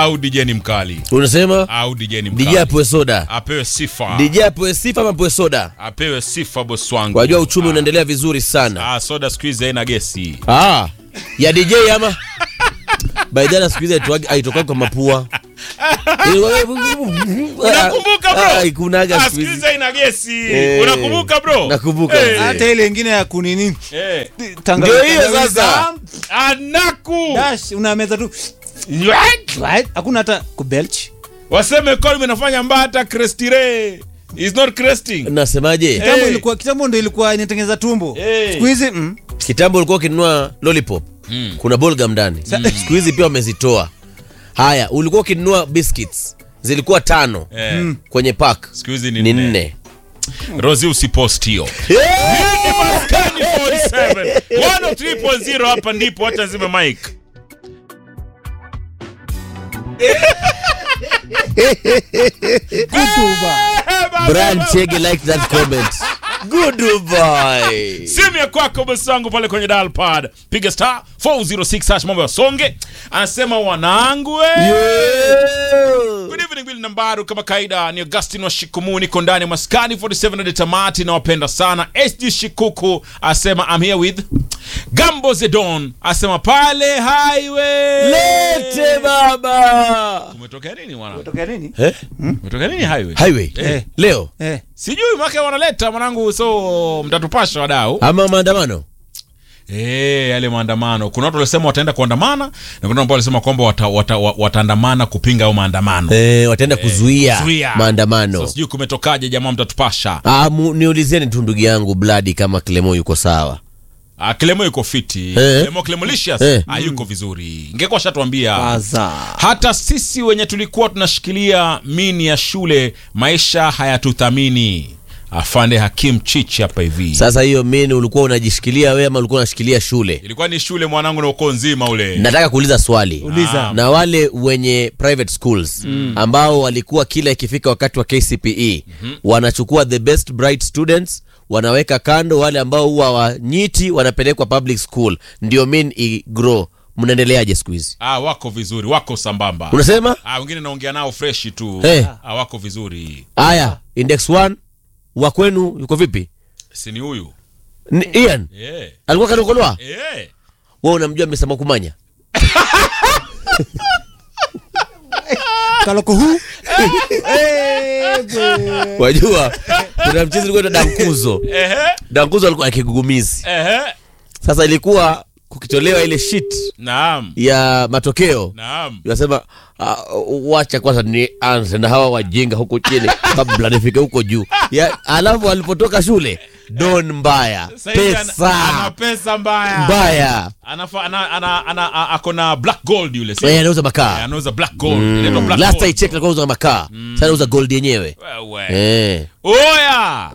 au DJ ni mkali unasema au DJ ni DJ mkali apewe soda apewe sifa DJ apewe sifa ama apewe soda apewe sifa boss wangu wajua uchumi unaendelea vizuri sana ah, soda siku hizi haina gesi ah, ya DJ ama baidhana siku hizi aitoka kwa mapua unakumbuka bro haikunaga Ah, siku siku hizi hizi haina gesi Eh, unakumbuka bro nakumbuka Eh, mzee. hata ile ingine ya kunini eh. tanga- Ndio hiyo tangawizi, sasa. anaku dash unameza tu right? hakuna hata kubelch waseme kolm inafanya mbata crestire is not cresting nasemaje kitambo Hey. ilikuwa kitambo ndo ilikuwa inatengeneza tumbo Hey. siku hizi mm, kitambo ulikuwa ukinunua lollipop Mm. kuna bolgam ndani siku hizi pia wamezitoa haya ulikuwa ukinunua biscuits zilikuwa tano Eh, kwenye pack siku hizi ni ni nne. nne rosi usipost hiyo Ni Maskani 47 103.0 hapa ndipo wacha zime mike Brian Chege like that comment good boy simu ya kwako bosi wangu pale kwenye dial pad piga star 406 hash mambo ya songe anasema wanangu eh. Yo. Good evening Bill Nambaru, kama kaida ni Augustin wa Shikumu, niko ndani ya maskani 47 hadi tamati, nawapenda sana. SG Shikuku asema I'm here with Gambo Zedon asema pale highway. lete baba Umetokea nini mwana? tokea nini eh? Umetokea nini highway? highway Eh. leo eh. Sijui mwaka wanaleta mwanangu, so mtatupasha wadau. ama maandamano Eh, yale maandamano. Kuna watu walisema wataenda kuandamana na kuna ambao walisema kwamba wata, wata, wa- wataandamana kupinga au maandamano. eh, wataenda kuzuia Zuia. maandamano So sijui kumetokaje jamaa mtatupasha. Ah, mu- niulizeni tu ndugu yangu bladi kama klemo yuko sawa Ah, Clemo yuko fiti. Eh. Clemo Clemolicious Eh. ah, yuko vizuri. Ingekuwa shatuambia. Baza. Hata sisi wenye tulikuwa tunashikilia mini ya shule maisha hayatuthamini. Afande Hakim Chichi hapa hivi. sasa hiyo mini ulikuwa unajishikilia wewe ama ulikuwa unashikilia shule Ilikuwa ni shule mwanangu na ukoo nzima ule. nataka kuuliza swali Uliza. na wale wenye private schools ambao walikuwa kila ikifika wakati wa kcpe wanachukua the best bright students wanaweka kando wale ambao huwa wanyiti wanapelekwa public school ndio min igrow mnaendeleaje siku hizi Ah, wako vizuri, wako sambamba. unasema Ah, wengine naongea nao fresh tu. Eh. Ah, wako vizuri. haya index 1 wa kwenu yuko vipi Si ni huyu? Ni- ian Eh. alikuwa kanokolwa Eh. we unamjua msema kumanya kalokohu Eh, bwe. wajua kuna mchezo ulikuwa unaitwa dankuzo Ehe. dankuzo alikuwa na kigugumizi Ehe. sasa ilikuwa kukitolewa ile shit Naam. ya matokeo Naam. nasema uh, wacha kwanza ni anze na hawa wajinga huko chini kabla nifike huko juu ya, alafu alipotoka shule don mbaya Sasa hivi ana- ana pesa pesa mbaya. mbaya Anafa, ana, ana, ana, a- ako na black gold yule si? Eh, anauza Eh, makaa anauza black gold inaitwa black last I gold. checked alikuwa anauza makaa sasa anauza gold yenyewe Wewe. eh. oya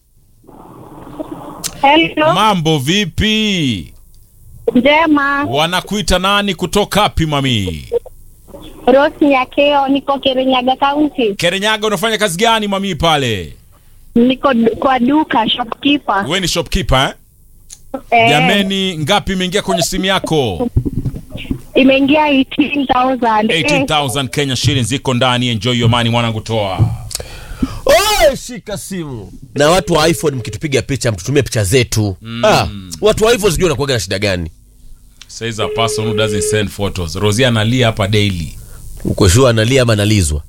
Hello, mambo vipi njema. wanakuita nani kutoka wapi mami Rosi Nyakeo, niko Kirinyaga County. kerenyaga unafanya kazi gani mami pale Niko du- kwa duka shopkeeper. we ni shopkeeper eh? Eh, jameni ngapi imeingia kwenye simu yako imeingia 18,000. Eh, 18000 kenya shillings iko ndani enjoy your money mwanangu toa Oh, shika simu na watu wa iphone mkitupiga picha mtutumie picha zetu ah, watu wa iphone sijui wanakuaga na shida gani says a person who doesn't send photos rosia analia hapa daily uko shua analia ama analizwa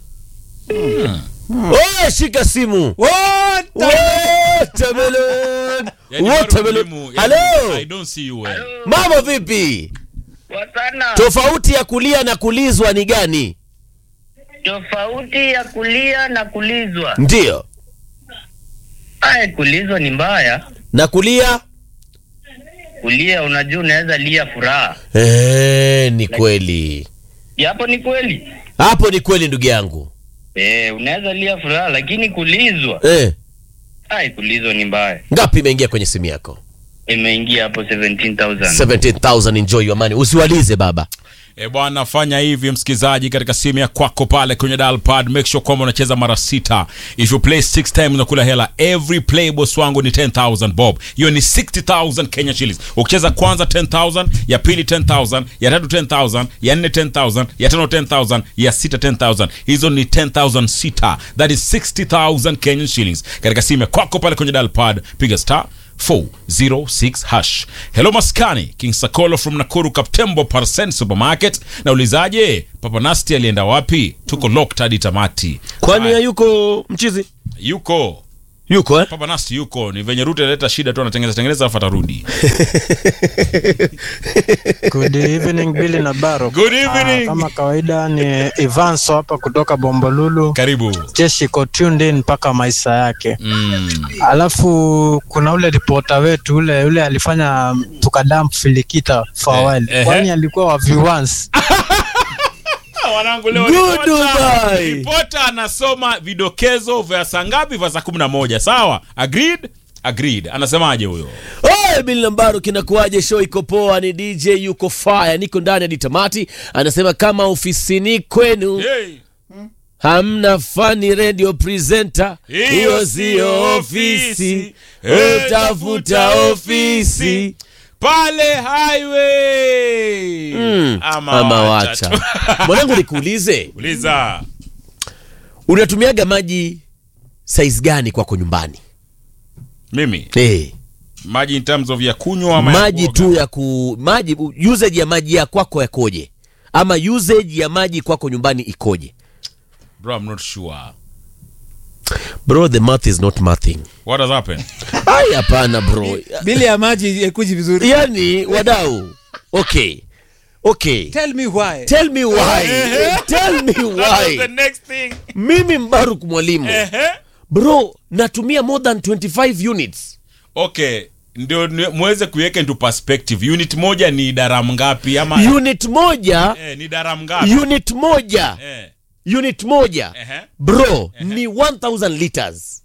oh, shika simu Watermelon. Yani Watermelon. Maru Mlimu, yani, Hello. I don't see you well. mambo vipi Wasana, tofauti ya kulia na kulizwa ni gani tofauti ya kulia na kulizwa. ndiyo Aya, kulizwa ni mbaya. na kulia Kulia unajua unaweza lia furaha. eh, ni kweli Japo ni kweli. hapo ni kweli ndugu yangu Eh, unaweza lia furaha lakini kulizwa, eh, ai kulizwa ni mbaya. ngapi imeingia kwenye simu yako Imeingia hapo 17,000. 17000 enjoy your money usiwalize baba E bwana, fanya hivi msikizaji, katika simu ya kwako pale kwenye dial pad, make sure kwamba unacheza mara sita. If you play six times unakula hela. Every play boss wangu ni 10000 bob, hiyo ni 60000 Kenya shillings. Ukicheza kwanza 10000, ya pili 10000, ya tatu 10000, ya nne 10000, ya tano 10000, ya sita 10000. Hizo ni 10000 sita, that is 60000 Kenyan shillings. Katika simu ya kwako pale kwenye dial pad, piga star 406 hash. Hello Maskani, King Sakolo from Nakuru Kaptembo Parcent Supermarket. Naulizaje, Papa Nasti alienda wapi? Tuko locked hadi tamati. kwani Haya, hayuko mchizi yuko yuko eh? Papa Nasti yuko, ni venye Ruto aleta shida tu, anatengeneza tengeneza afu atarudi. Good evening Billy na Baro. Good evening. Ah, kama kawaida ni Ivanso hapa kutoka Bombolulu. Karibu. Jeshi iko tuned in mpaka maisha yake. Mm. Alafu kuna ule ripota wetu ule ule alifanya tukadamp filikita for a Eh, while. ehe. Kwani alikuwa wa viewers. Ah, Wanangu leo Good ripota- Dubai. ripota anasoma vidokezo vya saa ngapi? Vya saa 11. Sawa? Agreed? Agreed. Anasemaje huyo? Oye, Bili Lambaru, kinakuaje? Show iko poa, ni DJ yuko fire, niko ndani hadi tamati. Anasema kama ofisini kwenu Hey. hamna fani radio presenter, Hiyo hiyo sio siyo ofisi. ofisi, Eh, utafuta ofisi. pale highway Mm, ama, ama wacha wacha tu. mwanangu, nikuulize, uliza unatumiaga maji size gani kwako nyumbani? mimi Hey, maji in terms of ya kunywa ama ya maji kuoga? tu ya ku maji usage ya maji ya kwako yakoje, ama usage ya maji kwako nyumbani ikoje? bro I'm not sure Bro, the math is not mathing. what has happened Ai, hapana bro. bili ya maji ikuji vizuri yani wadau okay okay tell me why tell me why tell me That was the why next thing mimi mbaruk mwalimu Ehe. bro natumia more than 25 units okay ndio ni- muweze kuiweka into perspective unit moja ni daram ngapi ama unit moja eh, ni daram ngapi unit moja eh. unit moja Ehe. bro ni 1000 liters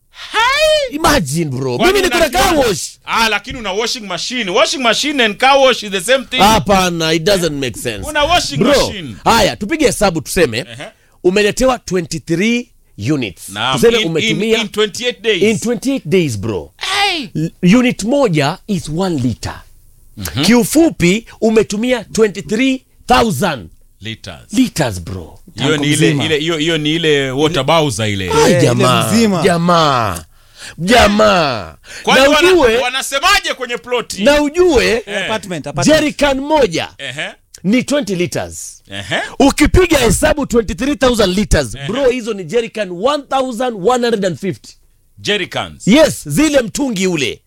imagine bro Kwani mimi niko na unajua- car wash ah lakini una washing machine washing machine and car wash is the same thing hapana it doesn't make sense una washing bro machine haya tupige hesabu tuseme Ehe. umeletewa 23 units Naam, tuseme in, in, umetumia in 28 days in 28 days bro L- unit moja is 1 liter kiufupi umetumia 23000 liters liters bro hiyo ni ile mzima. ile hiyo hiyo ni ile water bowser ile Ai, ile jamaa mzima. jamaa jamaa kwani na wana, ujue wanasemaje kwenye ploti na ujue Eh. apartment apartment jerican moja ehe ni 20 liters ehe ukipiga hesabu 23000 liters bro hizo ni jerican 1150 jerrycans yes zile mtungi ule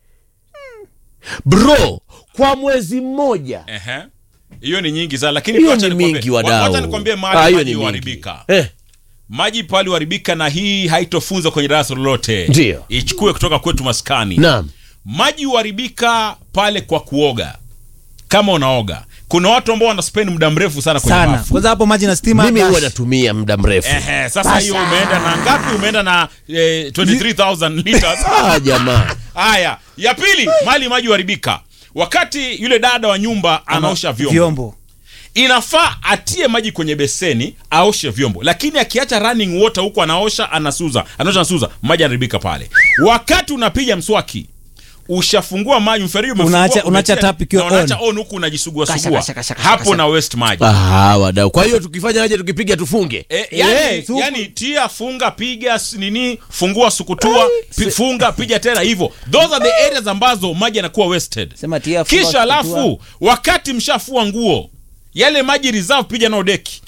bro kwa mwezi mmoja ehe hiyo ni nyingi sana lakini hiyo wacha ni nikwambie- mingi wa- wadau wacha nikwambie Ah, mahali hiyo maji ni mingi. huharibika eh, maji pale huharibika na hii haitofunzwa kwenye darasa lolote Ndio. ichukue kutoka kwetu maskani naam maji huharibika pale kwa kuoga kama unaoga kuna watu ambao wanaspend muda mrefu sana kwenye sana bafu kwanza hapo maji na stima mimi dash. huwa natumia muda mrefu Ehe, sasa hiyo umeenda na ngapi umeenda na eh, 23000 liters ah, jamaa haya ya pili mali maji huharibika wakati yule dada wa nyumba anaosha vyombo, vyombo inafaa atie maji kwenye beseni aoshe vyombo lakini akiacha running water huku anaosha anasuza anaosha anasuza maji anaharibika pale wakati unapiga mswaki ushafungua maji mfereji umefungua, Unaacha- unaacha umetia- tap ikiwa na unaacha on. on huku unajisugua Kasha, sugua kasha, kasha, kasha, hapo kasha. na waste maji ah, wadau kwa hiyo tukifanya aje tukipiga tufunge E, yani, Eh, suku- yani tia funga piga s- nini fungua sukutua pi, funga piga tena hivyo those are the areas ambazo maji yanakuwa wasted sema tia funga, kisha kutua. alafu wakati mshafua nguo yale maji reserve piga nao deki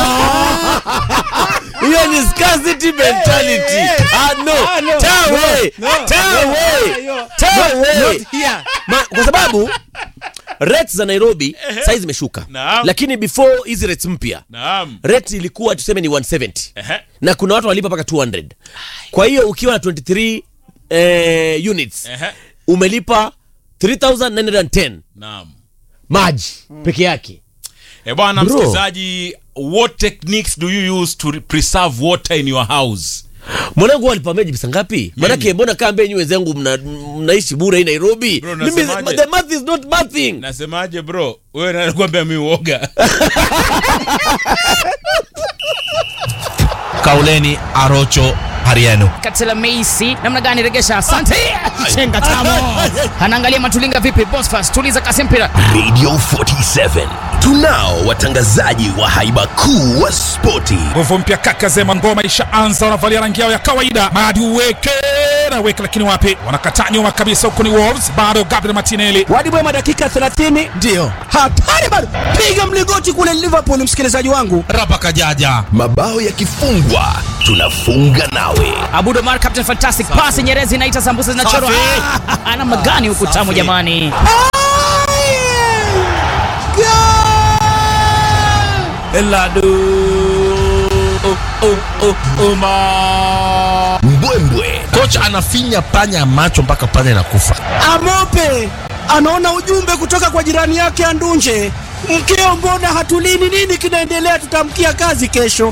hiyo ni scarcity mentality ah, no. Ah, no. Tawe. No. Tawe. No. Tawe. Not here. Ma, kwa sababu rates za nairobi saizi zimeshuka Naam. lakini before hizi rates mpya naam rate ilikuwa tuseme ni 170 Ehe. na kuna watu walipa mpaka 200 kwa hiyo ukiwa na 23 eh, units Ehe. umelipa 3910 naam maji peke yake e bwana Bro. msikilizaji what techniques do you use to re- preserve water in your house mwanangu walipamia pesa ngapi manake mbona kaa mbenyi wenzangu mna, mnaishi bure hii nairobi Bro, mimi nasemaje? the math is not mathing nasemaje bro wewe nakwambia mi uoga kauleni arocho hariano Katela Meisi namna gani regesha? Asante. Chenga tamo. Anaangalia Matulinga vipi? Bosfas tuliza kasi mpira. Radio 47 tunao watangazaji wa haiba kuu wa spoti. nguvu mpya kaka zema ngoma ishaanza wanavalia rangi yao ya kawaida madi uweke na weke lakini wapi wanakataa nyuma kabisa huku ni wolves bado gabriel martinelli wadibwema dakika 30 ndiyo hatari bado piga mlingoti kule liverpool msikilizaji wangu rapa kajaja Mabao yakifungwa tunafunga nawe. Abud Omar Captain Fantastic pass Nyerezi inaita sambusa zinachorwa. Ah, Namna gani huku tamu jamani? Mbwembwe kocha anafinya panya macho mpaka panya inakufa amope anaona ujumbe kutoka kwa jirani yake andunje mkeo mbona hatulini nini kinaendelea tutamkia kazi kesho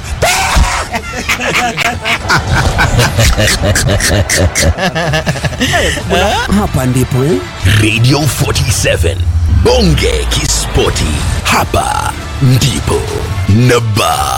hapa ndipo eh? Radio 47 Bonge Kispoti, hapa ndipo naba